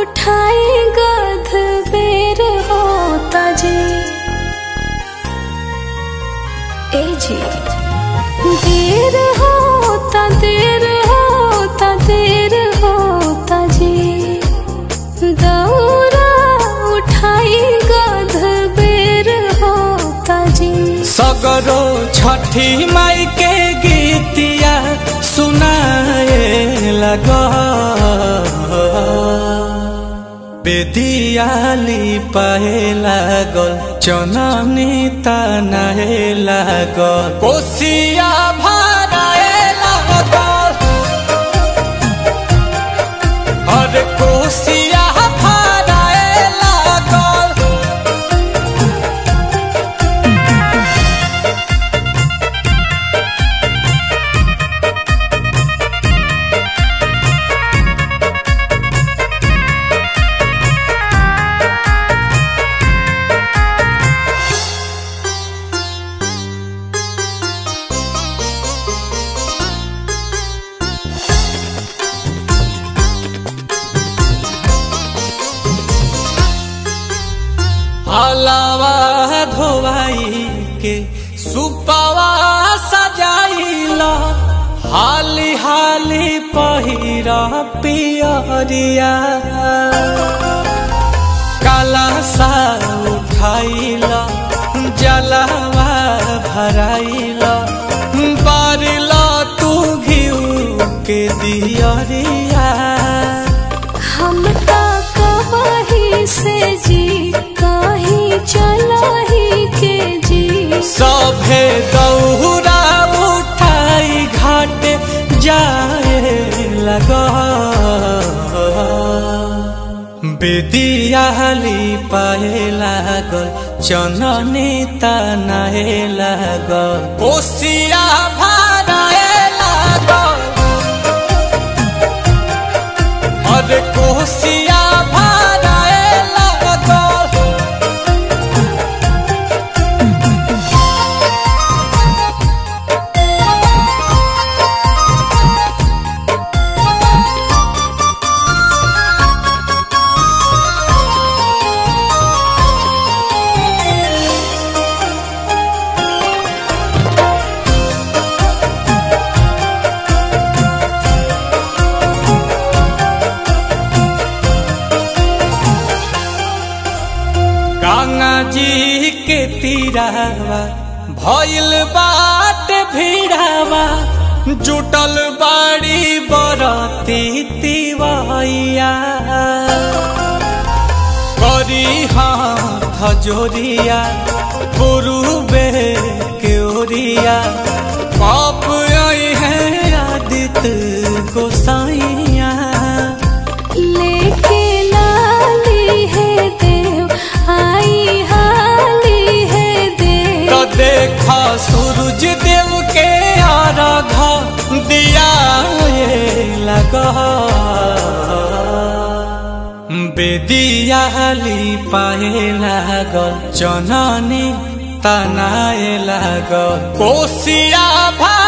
उठाई गध बेर होता जी ए जी देर होता देर होता देर होता जी दौरा उठाई गध बेर होता जी सगरो छठी माई के गीतिया सुनाए लग बेदियाली पाए लागल चननी तनाए लागल कोसिया भराए लागल अरे कोसिया भराए लागल हलावा धोवाई के सुपावा सजाइला हाली हाली पहिरा पियरिया काला सा उठाइला जलावा भराइला बारिला तू घिउ के दियरिया हम ता कहीं से जी कहीं चला ही के जी सभे दौरा उठाई घाट जाए लगा बेदियाली पाए लागल चननी तनाए लागल कोसिया भराए लागल अरे कोसिया भराए लागल गंगा जी के तीरावा भइल बाट भीड़ावा जुटल बाड़ी बरती तिवैया करी हाथ जोरिया पुरुबे के ओरिया पाप आई है आदित्य गोसाइया लेके लाली है देव आई हाली है देव तो देखा सूरज देव के आराधा दिया ये लगा बेदियाली पाए लागल चननी तनाए लागल कोसिया भा